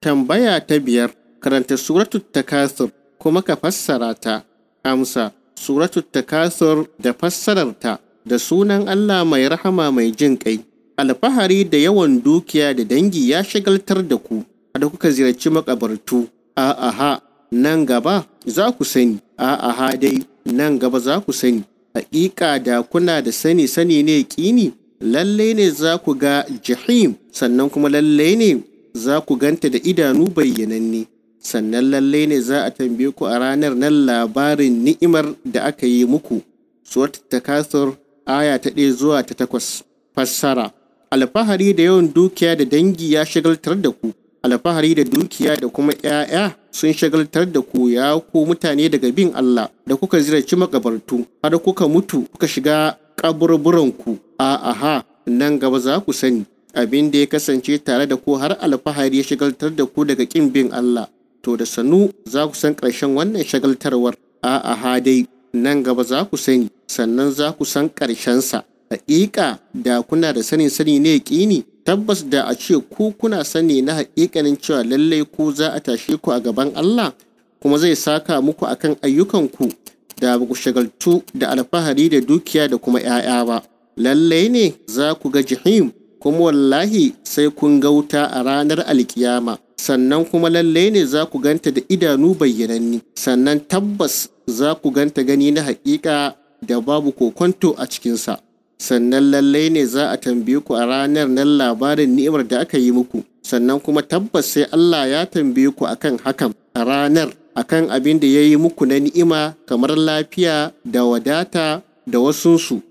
Tambaya ta biyar, karanta suratul takasur kuma ka fassara ta. Amsa, suratul takasur da fassararta da sunan Allah mai rahama mai jin ƙai. Alfahari da yawan dukiya da dangi ya shagaltar da ku, da kuka ziyarci makabartu. A'aha, nan gaba za ku sani, a'aha dai nan gaba za ku sani. Haƙiƙa da kuna da sani sani ne ƙini, lalle ne za ku ga jahim, sannan kuma lalle ne za ku ganta da idanu bayyananne. Sannan lalle ne za a tambaye ku a ranar nan labarin ni'imar da aka yi muku. Suwat takasur aya ta ɗaya zuwa ta takwas. Fassara. Alfahari da yawan dukiya da dangi ya shagaltar da ku. Alfahari da dukiya da kuma ‘ya'ya sun shagaltar da ku ya ku mutane daga bin Allah da kuka ziyarci makabartu har kuka mutu kuka shiga kaburburanku. A'aha nan gaba za ku sani abin da ya kasance tare da ku har alfahari ya shagaltar da ku daga ƙin bin Allah. To da sanu za ku san ƙarshen wannan shagaltarwar. A'a dai nan gaba za ku sani sannan za ku san ƙarshensa. Haƙiƙa da kuna da sanin sani ne ƙini tabbas da a ce ku kuna sani na haƙiƙanin cewa lallai ku za a tashe ku a gaban Allah kuma zai saka muku akan ayyukanku da ba ku shagaltu da alfahari da dukiya da kuma ‘ya'ya ba. Lallai ne za ku ga jihim kuma wallahi sai kun ga wuta a ranar alkiyama. sannan kuma lalle ne za ku ganta da idanu bayyananni sannan tabbas za ku ganta gani na haƙiƙa da babu kokonto a cikinsa sannan lalle ne za a tambaye ku a ranar nan labarin ni'imar da aka yi muku sannan kuma tabbas sai Allah ya tambaye ku akan hakan a ranar akan abin da ya yi muku na ni'ima kamar lafiya da wadata da wasunsu